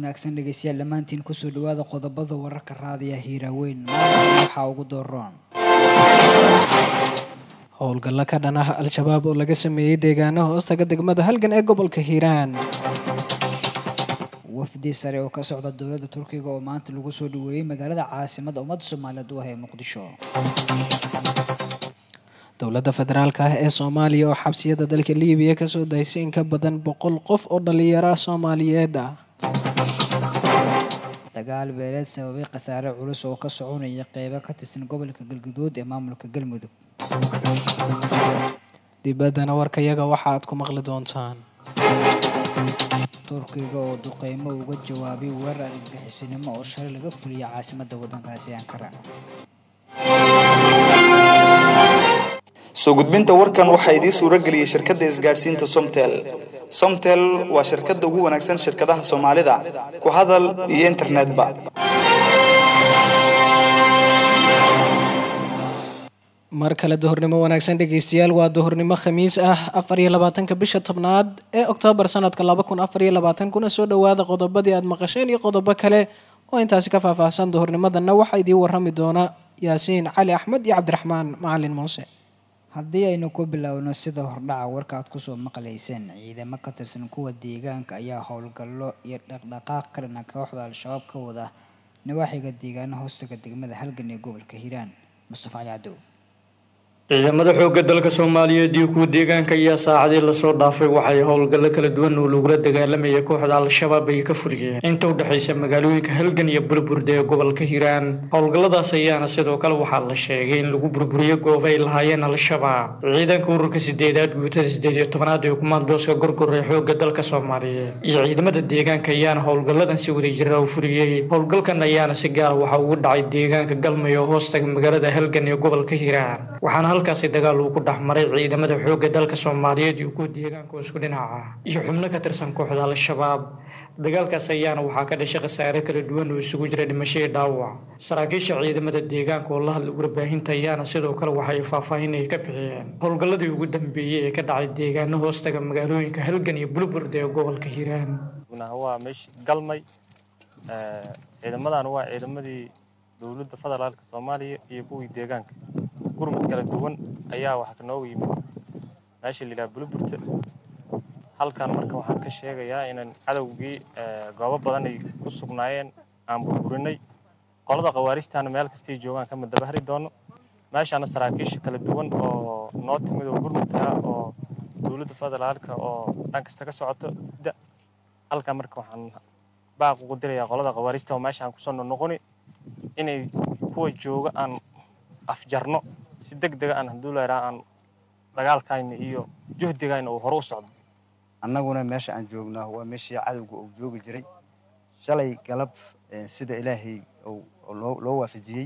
wanaagsan dhegeystayaal dhammaantiin kusoo dhawaada qodobada wararka raadiya hiiraaweyn maanta waxaa ugu dooron howlgallo ka dhan ah al-shabaab oo laga sameeyey deegaano hoostaga degmada halgan ee gobolka hiiraan wafdi sare oo ka socda dowladda turkiga oo maanta lagu soo dhaweeyey magaalada caasimadda ummadda soomaaliyeed u ah ee muqdisho dowladda federaalka ah ee soomaaliya oo xabsiyada dalka liibiya kasoo daysay in ka badan boqol qof oo dhalinyaro soomaaliyeed ah dagaal beeleed sababay khasaare culus oo ka soconaya qeybo ka tirsan gobolka galguduud ee maamulka galmudug dibaddana warkayaga waxa aad ku maqli doontaan turkiga oo duqeymo uga jawaabay weerar argagixisinimo oo shalay laga fuliyay caasimadda waddankaasi ankara soo gudbinta warkan waxaa idiin suuro geliyey shirkadda isgaadhsiinta somtel somtel waa shirkadda ugu wanaagsan shirkadaha soomaalida ku hadal iyo internetba mar kale duhurnimo wanaagsan dhegeystayaal waa duhurnimo khamiis ah afar iyo labaatanka bisha tobnaad ee oktoobar sanadka laba kun afar iyo labaatan kuna soo dhawaada qodobadii aada maqasheen iyo qodobo kale oo intaasi ka faahfaahsan duhurnimadanna waxaa idiin warrami doona yaasiin cali axmed iyo cabdiraxmaan macalin muuse haddii aynu ku bilowno sida hordhaca warka aad kusoo maqlayseen ciidamo ka tirsan kuwa deegaanka ayaa howlgallo iyo dhaqdhaqaaq ka dhana kooxda al-shabaab ka wada nawaaxiga deegaano hoostaga degmada halgan ee gobolka hiiraan mustafa cali cadow ciidamada xoogga dalka soomaaliyeed iyo kuwa deegaanka ayaa saacadii lasoo dhaafay waxay howlgallo kala duwan oo lagula dagaalamaya kooxda al-shabaab ay ka fuliyeen inta u dhexaysa magaalooyinka halgan iyo burburda ee gobolka hiiraan howlgalladaas ayaana sidoo kale waxaa la sheegay in lagu burburiyo goob ay lahaayeen al-shabaab ciidanka ururka sideedaad guutada sideed iyo tobanaad ee kumaandooska gorgor ee xoogga dalka soomaaliyeed iyo ciidamada deegaanka ayaana howlgalladan si wadajira u fuliyey howlgalkan ayaana si gaara waxa ugu dhacay deegaanka galmay oo hoostaga magaalada halgan ee gobolka hiiraan waxaana halkaasi dagaal uu ku dhex maray ciidamada xoogga dalka soomaaliyeed iyo kuwa deegaanka oo isku dhinaca iyo xubno ka tirsan kooxda al-shabaab dagaalkaas ayaana waxaa ka dhashay khasaare kala duwan oo isugu jira dhimasho iyo dhaawac saraakiisha ciidamada deegaanka oo la hadlay warbaahinta ayaana sidoo kale waxay faahfaahin ay ka bixiyeen howlgalladii ugu dambeeyey ee ka dhacay deegaano hoostaga magaalooyinka halgan iyo bulburda ee gobolka hiiraan waa meeshii galmay ciidamadan waa ciidamadii dowladda federaalka soomaaliya iyo kuwii deegaanka gurmud kala duwan ayaa waxaa nooga yimid meesha la yidhaha buluburta halkan marka waxaan ka sheegayaa inaan cadowgii goobo badan ay ku sugnaayeen aan burburinay qolada khawaaristaana meel kastay joogaan kama dabahri doono meeshaana saraakiisha kala duwan oo noo timid oo gurmudka oo dowladda federaalka oo dhan kasta ka socoto halkan marka waxaan baaq ugu dirayaa qolada khawaarista oo meeshaan kusoo noqoni inay kuwa jooga aan afjarno si deg dega aan hadduu leeraa aan dagaalkayna iyo juhdigayna uu hore u socdo annaguna meesha aan joognaa waa meeshii cadowga uu joogi jiray shalay galab sida ilaahay loo waafajiyey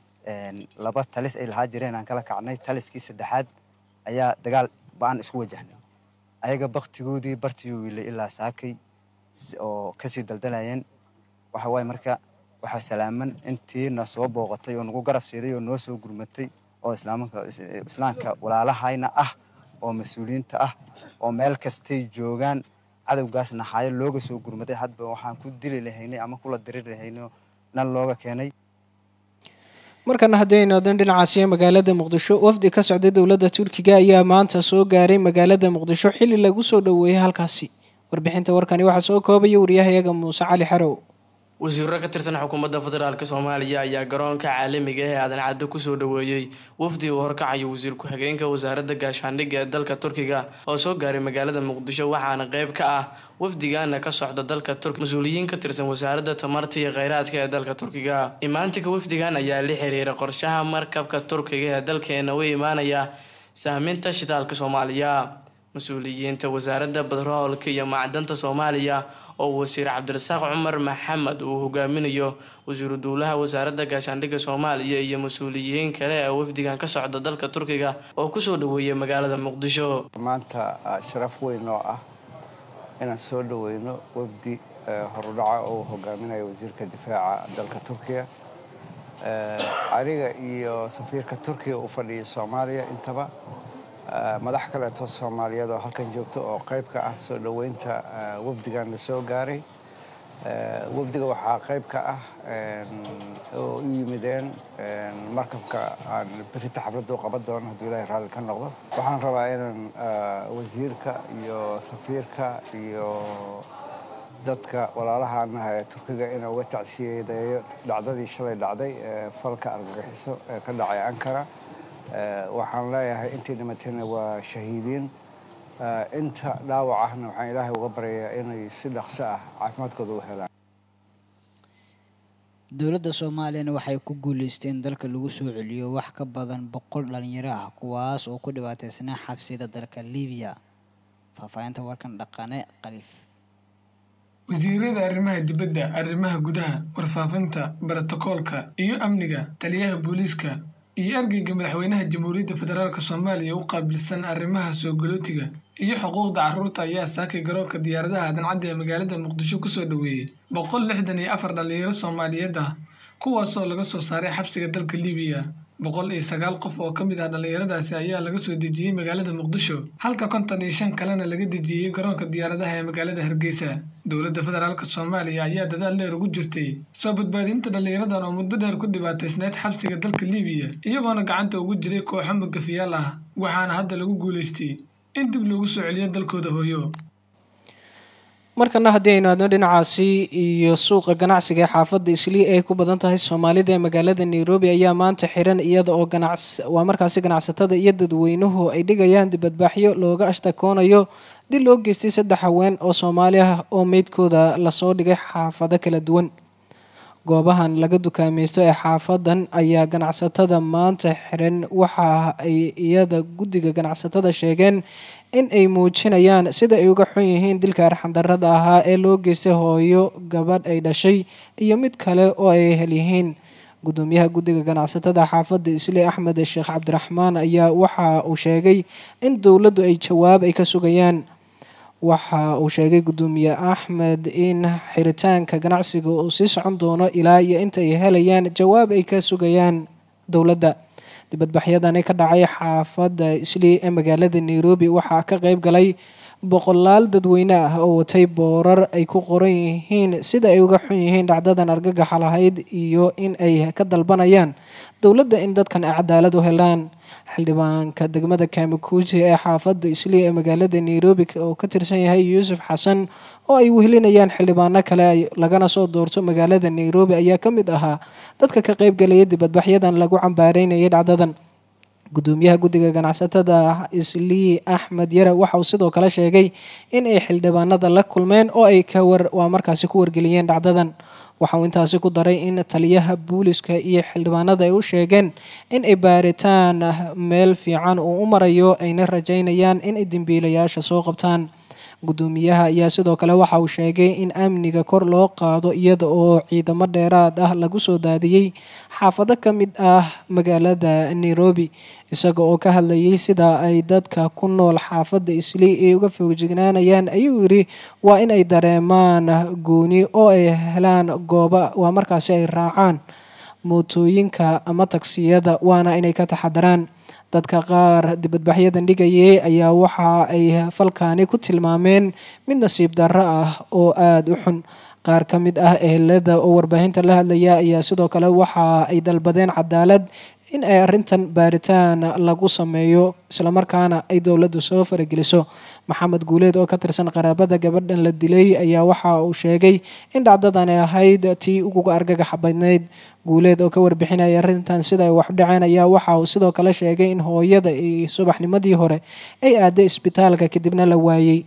laba talis ay lahaa jireen aan kala kacnay taliskii saddexaad ayaa dagaal ba-an isku wajahnay ayaga baktigoodii bartiyuu wiilay ilaa saakay oo kasii daldalayeen waxa waaye marka waxaa salaaman intiina soo booqatay oo nagu garab siiday oo noo soo gurmatay oo islaamka walaalahayna ah oo mas-uuliyiinta ah oo meel kastay joogaan cadowgaas naxaayo looga soo gurmaday hadba waxaan ku dili lahaynay ama kula diriri lahaynay nan looga keenay markana haddii aynu adan dhinacaasiya magaalada muqdisho wafdi ka socday dowladda turkiga ayaa maanta soo gaaray magaalada muqdisho xilli lagu soo dhoweeyay halkaasi warbixinta warkani waxaa soo koobaya wariyahayaga muuse cali xarow wasiiro ka tirsan xukuumadda federaalk soomaaliya ayaa garoonka caalamiga ah ee aadan caddo kusoo dhoweeyey wafdi uu horkacayo wasiir ku-xigeenka wasaaradda gaashaandhigga ee dalka turkiga oo soo gaaray magaalada muqdisho waxaana qeyb ka ah wafdigaana ka socda dalka turk mas-uuliyiin ka tirsan wasaaradda tamarta iyo kheyraadka ee dalka turkiga imaantinka wafdigan ayaa la xiriira qorshaha markabka turkiga ee dalkeena u imaanaya sahminta shidaalka soomaaliya mas-uuliyiinta wasaaradda batroolka iyo macdanta soomaaliya oo wasiir cabdirasaaq cumar maxamed uu hogaaminayo wasiiru duulaha wasaaradda gaashaandhigga soomaaliya iyo mas-uuliyiin kale ee wafdigan ka socda dalka turkiga oo kusoo dhoweeyay magaalada muqdisho maanta sharaf weyn oo ah inaan soo dhoweyno wafdi horudhaca oo hogaaminayo wasiirka difaaca dalka turkiya aniga iyo safiirka turkiga u fadhiyay soomaaliya intaba madax kaleeto soomaaliyeed oo halkan joogto oo qayb ka ah soo dhoweynta wafdigan la soo gaaray wafdiga waxaa qayb ka ah oo u yimideen markabka aan berita xafladda u qaban doono hadduu ilaahay raalli ka noqdo waxaan rabaa inaan wasiirka iyo safiirka iyo dadka walaalahaanaha ee turkiga inuu uga tacsiyadeeyo dhacdadii shalay dhacday ee falka argagixiso ee ka dhacay ankara waxaan leeyahay intii dhimatayna waa shahiidiin inta dhaawac ahna waxaan ilaahay uga baryayaa inay si dhaqso ah caafimaadkooda u helaan dowladda soomaaliyana waxay ku guuleysteen dalka lagu soo celiyo wax ka badan boqol dhalinyaro ah kuwaas oo ku dhibaateysanaa xabsiyada dalka libiya faahfaahinta warkan dhaqane khaliif wasiirada arrimaha dibadda arrimaha gudaha warfaafinta barotokoolka iyo amniga taliyaha booliiska iyo ergeyga madaxweynaha jamhuuriyadda federaalk soomaaliya u qaabilsan arrimaha soo galootiga iyo xuquuqda carruurta ayaa saakay garoonka diyaaradaha dancadda ee magaalada muqdisho kusoo dhoweeyey boqol lixdan iyo afar dhalinyaro soomaaliyeed ah kuwaasoo laga soo saaray xabsiga dalka libiya boqol iyo sagaal qof oo ka mid ah dhallinyaradaasi ayaa laga soo dejiyey magaalada muqdisho halka konton iyo shan kalena laga dejiyey garoonka diyaaradaha ee magaalada hargeysa dowladda federaalk soomaaliya ayaa dadaal dheer ugu jirtay soo badbaadinta dhallinyaradan oo muddo dheer ku dhibaataysneyd xabsiga dalka libiya iyagoona gacanta ugu jiray kooxo magafiyaal ah waxaana hadda lagu guulaystay in dib loogu soo celiyo dalkooda hooyo markana haddii aynu aadno dhinacaasi iyo suuqa ganacsiga ee xaafadda islii ay ku badan tahay soomaalida ee magaalada nairobi ayaa maanta xiran iyada oo ganac waa markaasi ganacsatada iyo dadweynuhu ay dhigayaan dibadbaaxyo looga ashtakoonayo dil loo geystay saddex haween oo soomaali ah oo meydkooda lasoo dhigay xaafado kala duwan goobahan laga dukaamaysto ee xaafadan ayaa ganacsatada maanta xiran waxa ay iyada guddiga ganacsatada sheegeen in ay muujinayaan sida ay uga xun yihiin dilka arxandarada ahaa ee loo geystay hooyo gabadh ay dhashay iyo mid kale oo ay hel yihiin gudoomiyaha guddiga ganacsatada xaafadda isli axmed sheekh cabdiraxmaan ayaa waxa uu sheegay in dowladdu ay jawaab ay ka sugayaan waxa uu sheegay gudoomiye axmed in xiritaanka ganacsiga uu sii socon doono ilaa iyo inta ay helayaan jawaab ay ka sugayaan dowladda dibadbaxyadani ka dhacay xaafadda islii ee magaalada nairobi waxaa ka qeyb galay boqolaal dadweyne ah oo watay boorar ay ku qoran yihiin sida ay uga xun yihiin dhacdadan argagaxa lahayd iyo in ay ka dalbanayaan dowladda in dadkan ay cadaalad u helaan xildhibaanka degmada kaamikuuji ee xaafadda islii ee magaalada nairobi oo ka tirsan yahay yuusuf xasan oo ay wehelinayaan xildhibaano kale lagana soo doorto magaalada nairobi ayaa ka mid ahaa dadka ka qeybgalaya dibadbaxyadan lagu cambaareynayay dhacdadan gudoomiyaha guddiga ganacsatada islii axmed yare waxa uu sidoo kale sheegay in ay xildhibaanada la kulmeen oo ay ka war waa markaasi ku wargeliyeen dhacdadan waxa uu intaasi ku daray in taliyaha booliska iyo xildhibaanada ay u sheegeen in ay baaritaan meel fiican uu u marayo ayna rajaynayaan in ay dembiilayaasha soo qabtaan gudoomiyaha ayaa sidoo kale waxa uu sheegay in amniga kor loo qaado iyada oo ciidamo dheeraad ah lagu soo daadiyey xaafado ka mid ah magaalada nairobi isaga oo ka hadlayay sida ay dadka ku nool xaafadda islii ay uga fogjignaanayaan ayuu yidhi waa in ay dareemaan gooni oo ay helaan gooba waa markaasi ay raacaan mootooyinka ama tagsiyada waana inay ka taxadaraan dadka qaar dibadbaxyadan dhigayay ayaa waxa ay falkaani ku tilmaameen mid nasiib darro ah oo aada u xun qaar ka mid ah ehelada oo warbaahinta la hadlaya ayaa sidoo kale waxa ay dalbadeen cadaalad in ay arrintan baaritaan lagu sameeyo islamarkaana ay dowladdu soo farageliso maxamed guuleed oo ka tirsan qaraabada gabadhan la dilay ayaa waxa uu sheegay in dhacdadani ahayd tii uguga argagaxa badnayd guuleed oo ka warbixinaya arrintan sida ay wax dhaceen ayaa waxa uu sidoo kale sheegay in hooyada iyo subaxnimadii hore ay aaday isbitaalka kadibna la waayey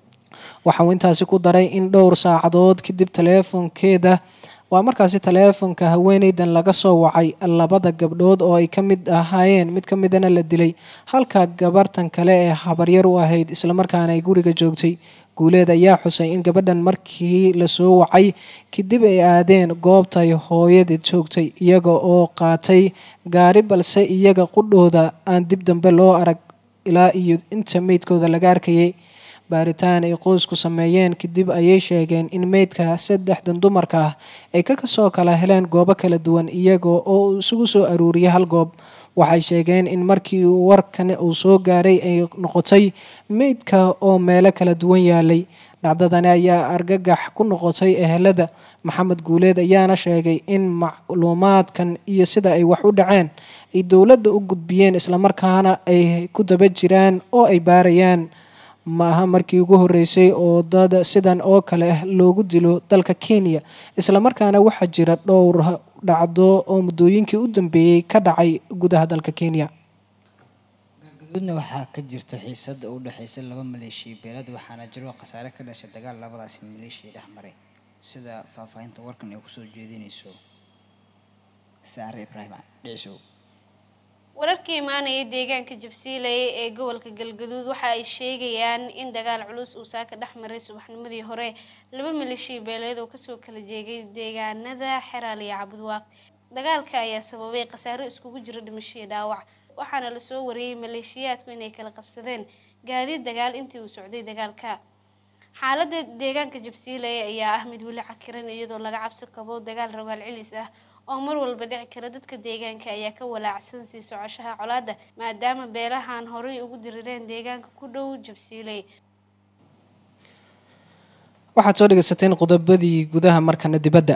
waxa uu intaasi ku daray in dhowr saacadood kadib taleefonkeeda waa markaasi taleefonka haweeneydan laga soo wacay labada gabdhood oo ay ka mid ahaayeen mid ka midana la dilay halka gabartan kale ee habaryar u ahayd islamarkaana ay guriga joogtay guuleed ayaa xusay in gabadhan markii lasoo wacay kadib ay aadeen goobtay hooyadeed joogtay iyaga oo qaatay gaari balse iyaga qudhooda aan dib dambe loo arag ilaa iyo inta meydkooda laga arkayay baaritaan ay qoysku sameeyeen kadib ayay sheegeen in meydka saddexdan dumarka ah ay kakasoo kala heleen goobo kala duwan iyaga oo isugu soo aruuriyay hal goob waxay sheegeen in markii warkan uu soo gaaray ay noqotay meydka oo meelo kala duwan yaalay dhacdadani ayaa argagax ku noqotay ehelada maxamed guuleed ayaana sheegay in macluumaadkan iyo sida ay wax u dhaceen ay dowladda u gudbiyeen islamarkaana ay ku daba jiraan oo ay baarayaan maaha markii ugu horeysay oo dad sidan oo kale ah loogu dilo dalka kenya islamarkaana waxaa jira dhowr dhacdo oo muddooyinkii u dambeeyey ka dhacay gudaha dalka kenya galgaduudna waxaa ka jirta xiisada u dhexeysa laba maleeshiya beelad waxaana jiro khasaare ka dhashay dagaal labadaasi maleeshiya dhex maray sida faahfaahinta warkan ay kusoo jeedinayso saare ibraahim dhicisow wararkii imaanaya deegaanka jabsiiley ee gobolka galgaduud waxa ay sheegayaan in dagaal culus uu saaka dhex maray subaxnimadii hore laba maleeshiya beeleed oo kasoo kala jeegay deegaanada xeraal iyo cabudwaaq dagaalka ayaa sababay khasaaro iskugu jira dhimasho iyo dhaawac waxaana lasoo wariyey maleeshiyaadku inay kala qabsadeen gaadiid dagaal intii uu socday dagaalka xaaladda deegaanka jabsiiley ayaa ah mid weli cakiran iyadoo laga cabsi qabo dagaal rogaal celis ah oo mar walba dhici kara dadka deegaanka ayaa ka walaacsan sii socoshaha colaadda maadaama beelahan horey ugu dirireen deegaanka ku dhow jabsiiley waxaad soo dhegeysateen qodobadii gudaha markana dibadda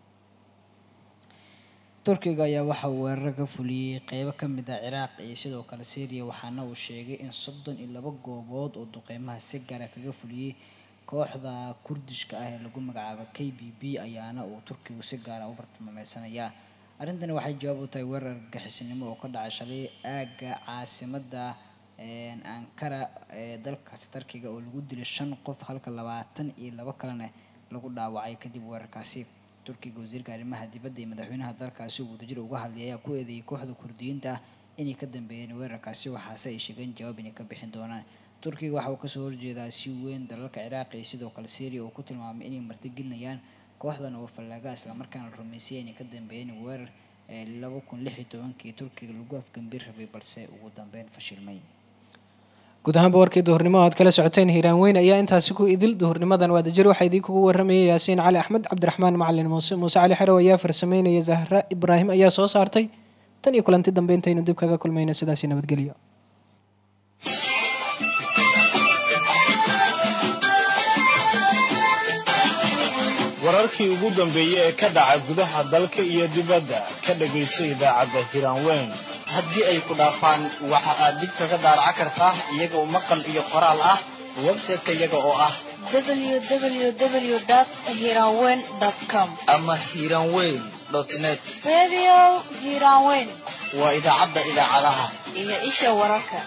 turkiga ayaa waxa uu weeraro ka fuliyey qeybo ka mid ah ciraaq iyo sidoo kale syriya waxaana uu sheegay in soddon iyo laba goobood oo duqeymaha si gaara kaga fuliyey kooxda kurdishka ah ee lagu magacaabo k b b ayaana uu turkigu si gaara u bartilmaameysanayaa arrintani waxay jawaab u tahay weerar argagixisnimo oo ka dhacay shalay aagga caasimada ankara ee dalkaasi turkiga oo lagu dilay shan qof halka labaatan iyo labo kalena lagu dhaawacay kadib weerarkaasi turkiga wasiirka arrimaha dibadda iyo madaxweynaha dalkaasi uu wadajir uga hadlay ayaa ku eedeeyay kooxda kurdiyiinta ah inay ka dambeeyeen weerarkaasi waxaase ay sheegeen jawaab inay ka bixin doonaan turkiga waxa uu kasoo horjeedaa si weyn dalalka ciraaq iyo sidoo kale syria oo ku tilmaamay inay martigelinayaan kooxdan oo fallaaga islamarkaana la rumeysay inay ka dambeeyeen weerar laba kun lix iyo tobankii turkiga lagu afgambin rabay balse ugu dambeyn fashilmay guud ahaanba warkii duhurnimo aad kala socoteen hiiraan weyn ayaa intaasi ku idil duhurnimadan waadajir waxaa idin kugu waramayay yaasiin cali axmed cabdiraxmaan macalin muuse muuse cali xerow ayaa farsameynaya zahra ibraahim ayaa soo saartay tan iyo kulanti dambe intaynu dib kaga kulmayno sidaasi nabadgelyo wararkii ugu dambeeyey ee ka dhaca gudaha dalka iyo dibadda ka dhegayso idaacadda hiraanweyn haddii ay ku dhaafaan waxa aad dib kaga daaraca kartaa iyaga oo maqal iyo qoraal ah website-ka iyaga oo ah www.hiranweyn.com ama hiranweyn net Radio Hiranweyn waa idaacadda idaacadaha iyo isha wararka.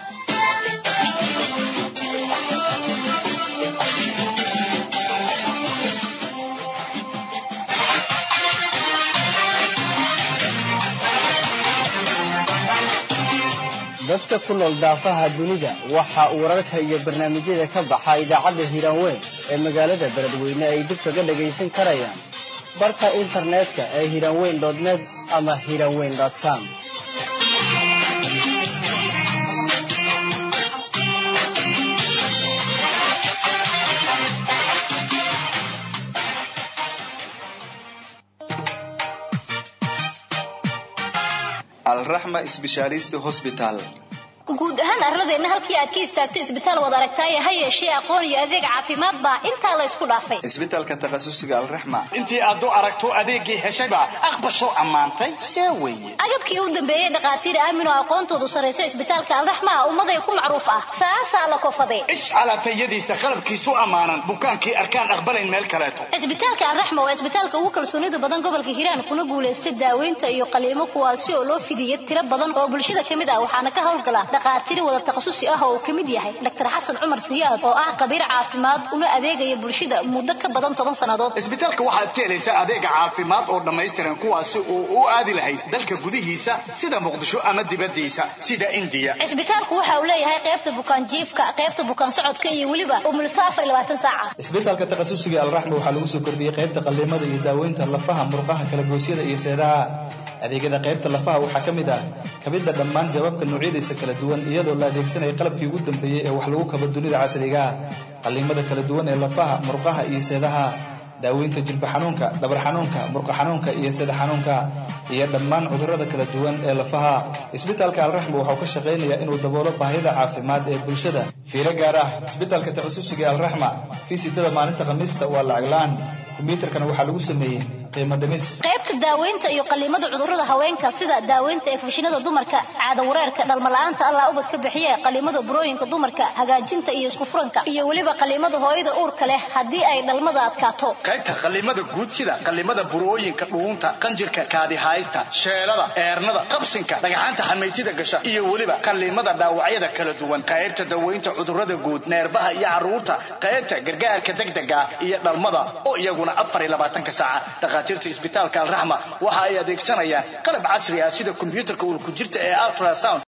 dadka ku nool daafaha dunida waxa uu wararka iyo barnaamijyada ka baxa idaacadda hiraanweyn ee magaalada beledweyne ay dib kaga dhagaysan karayaan barka internetka ee hiraanweyn net ama hiraanweyn com alraxma sbeshaalist hosbital guud ahaan arladeenna halkii aad ka istaagto isbitaal wad aragtaaye ha yeeshee aqoon iyo adeeg caafimaad baa intaa la isku dhaafay isbitaalka takhasusiga alraxma intii aad u aragto adeeggii heshayba aqbashoo ammaantay see weeye agabkii u dambeeyey dhakhaatiir aamin oo aqoontoodu sarrayso isbitaalka alraxma ummaday ku macruuf ah saasaa la kofadee ish calaatayadiisa qalabkiisu ammaanan bukaankii arkaan aqbalayn meel kaleeto isbitaalka alraxma waa isbitaalka ugu kalsoonida badan gobolka hiiraan kuna guulaystay daaweynta iyo qaliimo kuwaasi oo loo fidiyey tiro badan oo bulshada ka mid ah waxaana ka howlgala dhakhaatiir wada takhasusi ah oo uu ka mid yahay dr xasan cumar siyaad oo ah khabiir caafimaad una adeegaya bulshada muddo ka badan toban sannadood isbitaalka waxaad ka helaysaa adeega caafimaad oo dhammaystiran kuwaasi oo u aadi lahayd dalka gudihiisa sida muqdisho ama dibadiisa sida indiya cisbitaalku waxa uu leeyahay qaybta bukaan jiifka qaybta bukaan socodka iyo weliba umulso afar iyo labaatan saaca isbitaalka takhasusiga alraxma waxaa lagu soo kordhiyey qaybta qalliimada iyo daaweynta lafaha murqaha kalagoysyada iyo seedaha adeegyada qaybta lafaha waxaa ka mid ah kabidda dhammaan jawaabka noocyadiisa kala duwan iyadoo la adeegsanaya qalabkii ugu dambeeyey ee wax lagu kabo dunida casriga ah qalliimada kala duwan ee lafaha murqaha iyo seedaha daaweynta jilba xanuunka dhabar xanuunka murqa xanuunka iyo sida xanuunka iyo dhammaan cudurrada kala duwan ee lafaha isbitaalka alraxma waxau ka shaqaynayaa inuu daboolo baahida caafimaad ee bulshada fiiro gaar ah isbitaalka takhasusiga alraxma fiisitada maalinta khamiista waa lacag la-aan kombiyuutarkana waxaa lagu sameeyey qiimo dhimis qaybta daaweynta iyo qaliimada cudurrada haweenka sida daaweynta efushinada dumarka caada wareerka dhalmala'aanta allah ubad ka bixiye qaliimada burooyinka dumarka hagaajinta iyo isku furanka iyo weliba qaliimada hooyada uurka leh haddii ay dhalmada adkaato qaybta qallimada guud sida qallimada burooyinka dhuunta qanjirka kaadihaysta sheelada eernada qabsinka dhagaxaanta xamaytida gasha iyo weliba qallimada dhaawacyada kala duwan qaybta daweynta cudurrada guud neerbaha iyo carruurta qaybta gargaarka degdega iyo dhalmada oo iyaguna afar iyo labaatanka saaca dhakhaatiirta isbitaalka alraxma waxa ay adeegsanayaan qalab casri ah sida kombiyuutarka ulku jirta ee ultrasound